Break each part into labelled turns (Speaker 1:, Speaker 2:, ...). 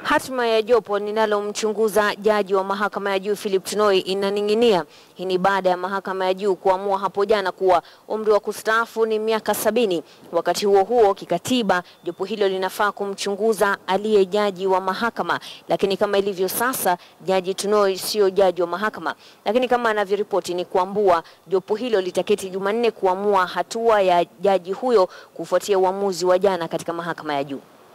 Speaker 1: Hatima ya jopo linalomchunguza jaji wa mahakama ya juu Philip Tunoi inaning'inia. Hii ni baada ya mahakama ya juu kuamua hapo jana kuwa umri wa kustaafu ni miaka sabini. Wakati huo huo, kikatiba jopo hilo linafaa kumchunguza aliye jaji wa mahakama, lakini kama ilivyo sasa, jaji Tunoi sio jaji wa mahakama. Lakini kama anavyoripoti ni kuambua jopo hilo litaketi Jumanne kuamua hatua ya jaji huyo kufuatia uamuzi wa jana katika mahakama ya juu.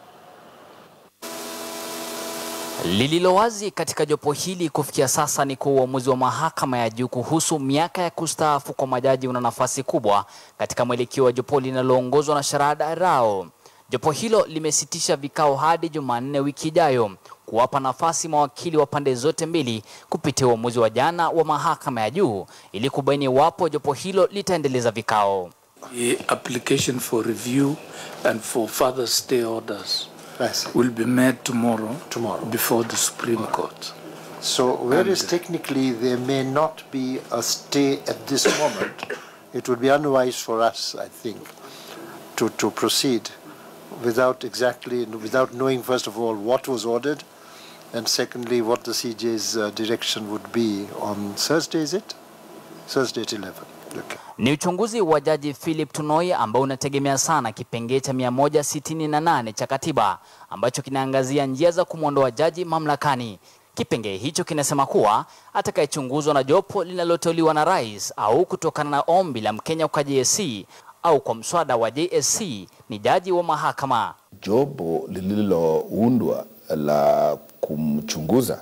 Speaker 2: Lililo wazi katika jopo hili kufikia sasa ni kuwa uamuzi wa mahakama ya juu kuhusu miaka ya kustaafu kwa majaji una nafasi kubwa katika mwelekeo wa jopo linaloongozwa na Sharada Rao. Jopo hilo limesitisha vikao hadi Jumanne wiki ijayo kuwapa nafasi mawakili wa pande zote mbili kupitia uamuzi wa jana wa mahakama ya juu ili kubaini iwapo jopo hilo litaendeleza vikao.
Speaker 3: The application for review and for further stay orders
Speaker 4: Yes.
Speaker 3: will be made tomorrow,
Speaker 4: Tomorrow.
Speaker 3: before the Supreme Court.
Speaker 4: So whereas technically there may not be a stay at this moment, it would be unwise for us, I think, to, to proceed without exactly, without knowing first of all what was ordered, and secondly what the CJ's uh, direction would be on Thursday, is it? Thursday at 11. Okay.
Speaker 2: Ni uchunguzi wa jaji Philip Tunoi ambao unategemea sana kipengee cha 168 cha katiba ambacho kinaangazia njia za kumwondoa jaji mamlakani. Kipengee hicho kinasema kuwa atakayechunguzwa na jopo linaloteuliwa na rais au kutokana na ombi la Mkenya kwa JSC au kwa mswada wa JSC ni jaji wa mahakama.
Speaker 5: Jopo lililoundwa la kumchunguza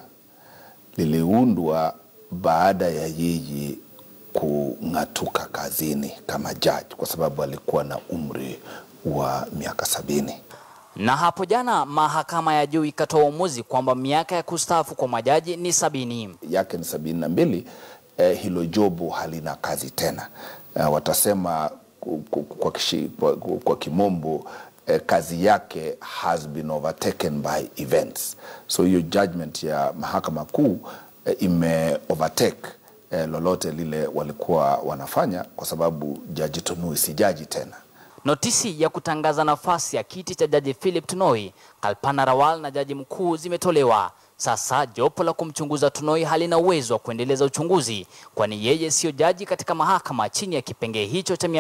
Speaker 5: liliundwa baada ya yeye kung'atuka kazini kama jaji kwa sababu alikuwa na umri wa miaka sabini.
Speaker 2: Na hapo jana mahakama ya juu ikatoa uamuzi kwamba miaka ya kustaafu kwa majaji ni sabini.
Speaker 5: yake ni sabini na mbili. Eh, hilo jobo halina kazi tena. Eh, watasema ku- ku- kwa, kishi, kwa, kwa kimombo eh, kazi yake has been overtaken by events. So hiyo judgment ya mahakama kuu eh, ime overtake eh, lolote lile walikuwa wanafanya, kwa sababu jaji Tunui si jaji tena.
Speaker 2: Notisi ya kutangaza nafasi ya kiti cha jaji Philip Tunoi, Kalpana Rawal na jaji mkuu zimetolewa. Sasa jopo la kumchunguza Tunoi halina uwezo wa kuendeleza uchunguzi, kwani yeye siyo jaji katika mahakama chini ya kipengee hicho cha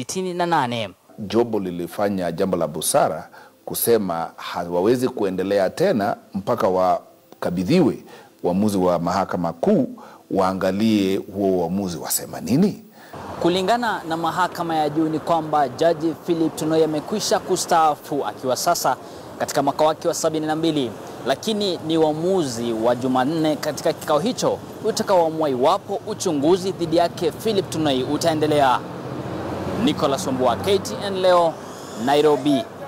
Speaker 2: 168.
Speaker 5: Jobo lilifanya jambo la busara kusema hawawezi kuendelea tena mpaka wakabidhiwe uamuzi wa mahakama kuu, waangalie huo uamuzi wasema nini.
Speaker 2: Kulingana na mahakama ya juu ni kwamba jaji Philip Tunoi amekwisha kustaafu akiwa sasa katika mwaka wake wa 72, lakini ni uamuzi wa Jumanne katika kikao hicho utakaoamua iwapo uchunguzi dhidi yake Philip Tunoi utaendelea. Nicholas Wambua, KTN leo, Nairobi.